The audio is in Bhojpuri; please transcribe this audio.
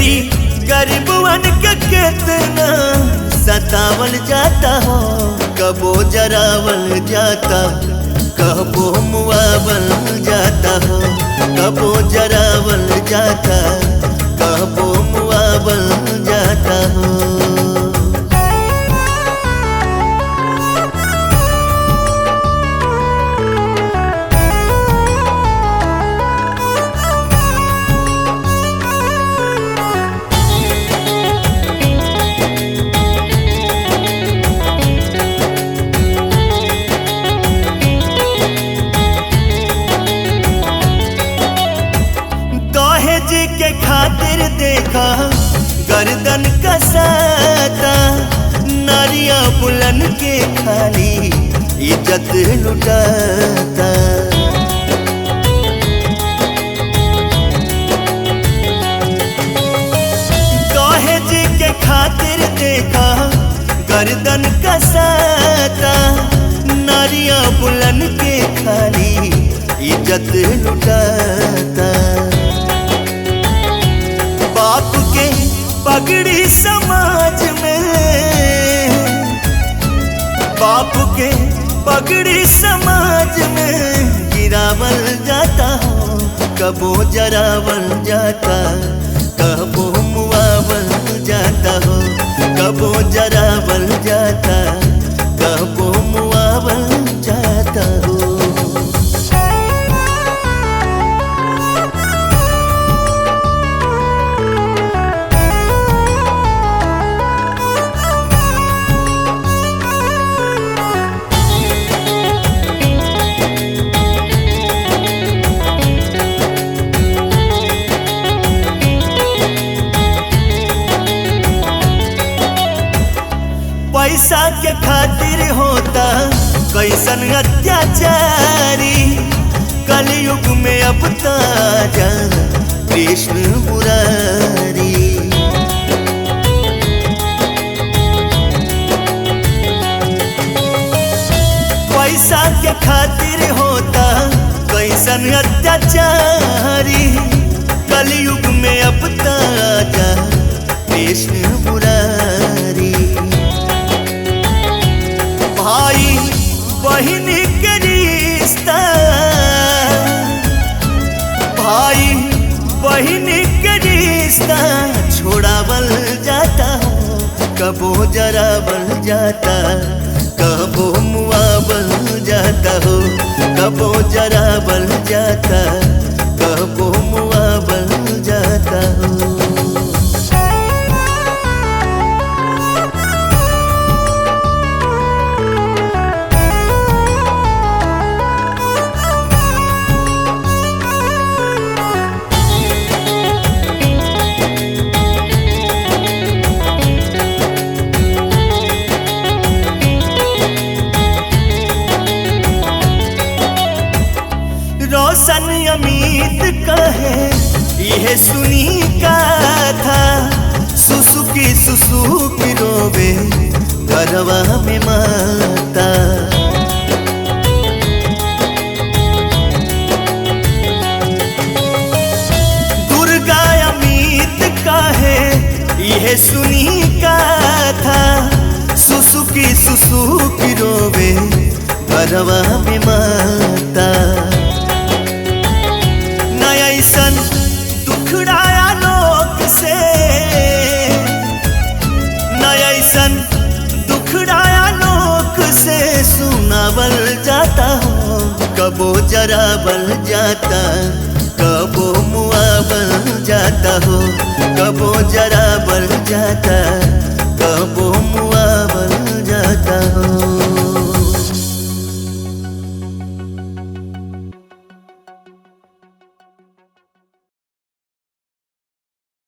बेरी गरीबवन के कितना सतावल जाता हो कबो जरावल जाता कबो मुआवल जाता हो कबो जरावल जाता कबो मुआवल जाता हो दहेज के खातिर देखा गर्दन कसाता नारिया बुलन के खाली इज्जत लुटाता दहेज के खातिर देखा गर्दन कसाता नारिया बुलन के खाली इज्जत लुटाता बाप के पगड़ी समाज में बाप के पगड़ी समाज में गिरावल जाता हो कबो जरावल जाता कबो मुआवल जाता हो कबो जरावल जाता कबो मुआवल जाता हो पैसा के खातिर होता कैसन अत्याचारी कलयुग में अब ताजा कृष्ण मुरारी पैसा के खातिर होता कैसन अत्याचारी कलयुग में अब ताजा कृष्ण मुरारी भाई बहन के रिश्ता भाई बहन के रिश्ता छोड़ावल जाता हो कबो जरावल जाता कबो मुआवल जाता हो कबो जरावल जाता कबो मुआवल जाता हो रोशन अमित कहे यह सुनी का था सुसुकी सुसुकी रोवे घरवा में माता दुर्गा अमित कहे यह सुनी का था सुसुकी सुसुकी रोवे घरवा में माता नया ऐसन दुखड़ाया लोक से नया ऐसन दुखड़ाया लोक से सुनावल जाता हो कबो जरावल जाता कबो मुआवल जाता हो कबो जरावल जाता